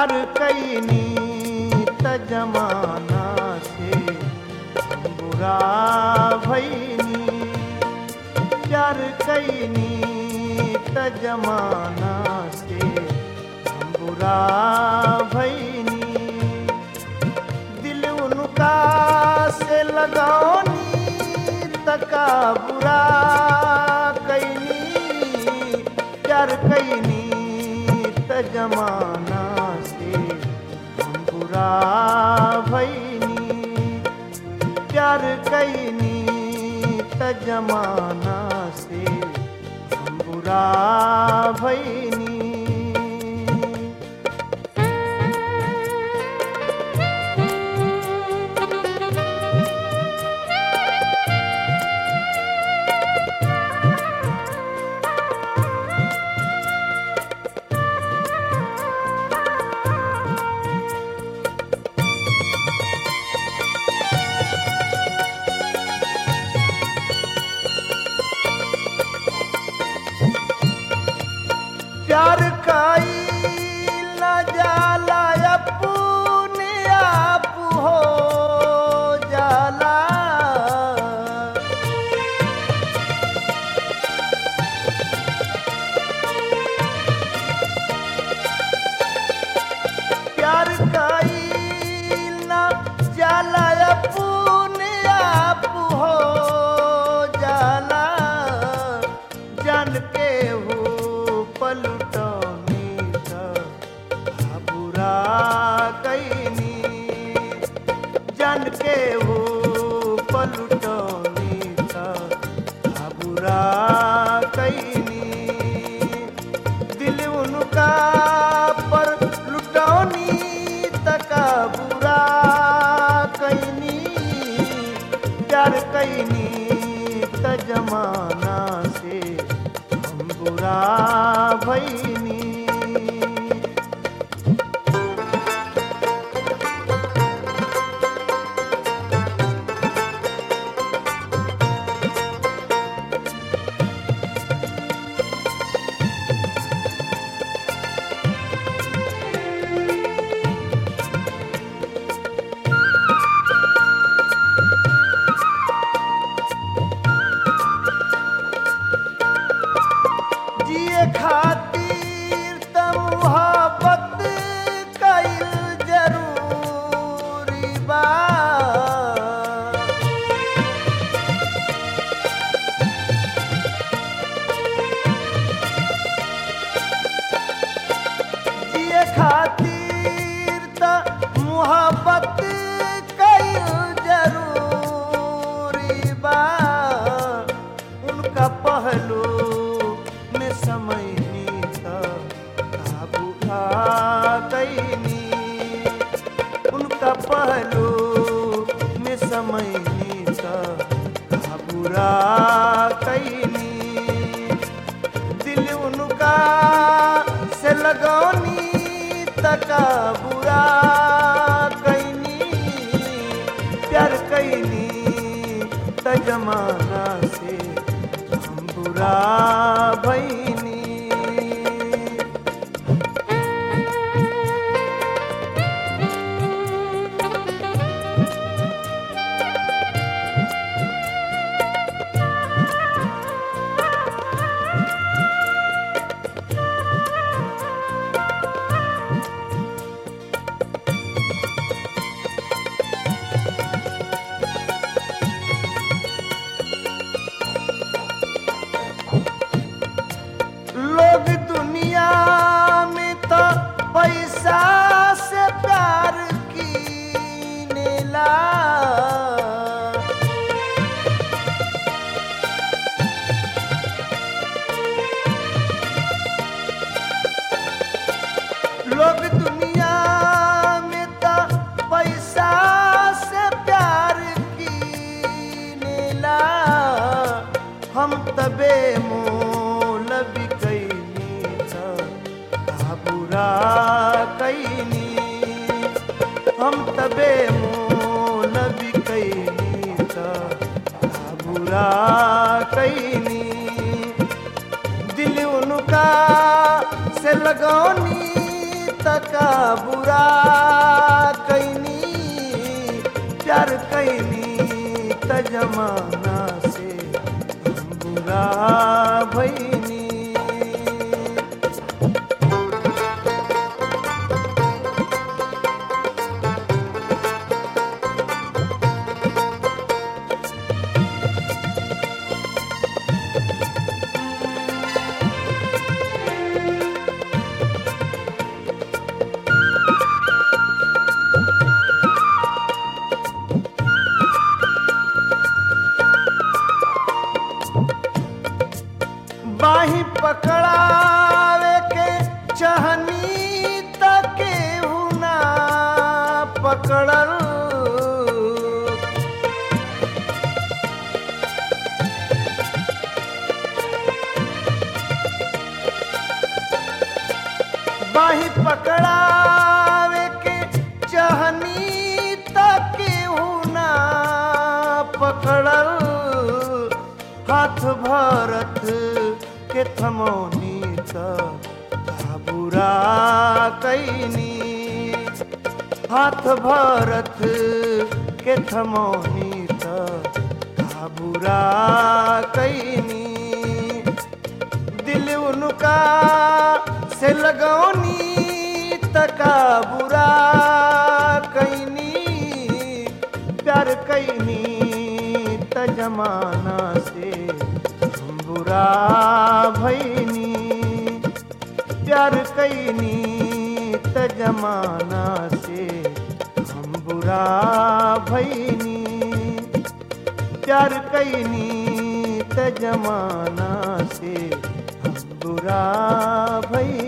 प्यार कैनी त जमाना से बुरा भैनी प्यार कैनी त जमाना से बुरा भैनी दिल उनका से लगौनी तका बुरा कैनी प्यार कैनी त जमाना से हम बुरा भैनी प्यार कैनी त जमाना से हम बुरा भैनी प्यार काई न जाला अपने आप हो जाला प्यार काई न जाला अपने आप हो जाला जान के हो पलटनी बुरा कैनी जान के हो पलटनी बुरा कैनी दिल उनका पर लुटौनी तका बुरा कैनी प्यार कैनी त जमाना से हम बुरा भैनी जिए खातिर त मुहब्बत कइल जरूरी बा जिए खातिर त मुहब्बत कइल जरूरी बा उनका पहलू में समय काबू खा कैनी उनका पहलू में समय काबूरा कैनी दिल उनका से लगौनी तका बुरा कैनी प्यार कैनी त जमाना से हम बुरा भैनी लोग दुनिया में तो पैसा से प्यार कीनेला लोग दुनिया में तो पैसा से प्यार कीनेला हम तबे मोल बिकैनी त बुरा कैनी हम तबे मोल बिकैनी त बुरा कैनी दिल उनका से लगौनी त तका बुरा कैनी प्यार कैनी त जमाना से हम बुरा भैनी बाही पकड़ावे के चाहनी तके हुना पकड़ल बाही पकड़ावे के चाहनी तके हुना पकड़ल हाथ भरत के थमौनी त बुरा कैनी हाथ भरत के थमौनी त बुरा कैनी दिल उनका से लगौनी तका बुरा कैनी प्यार कैनी त जमाना से हम बुरा भैनी प्यार कैनी त जमाना से हम बुरा भैनी प्यार कैनी त जमाना से हम बुरा भई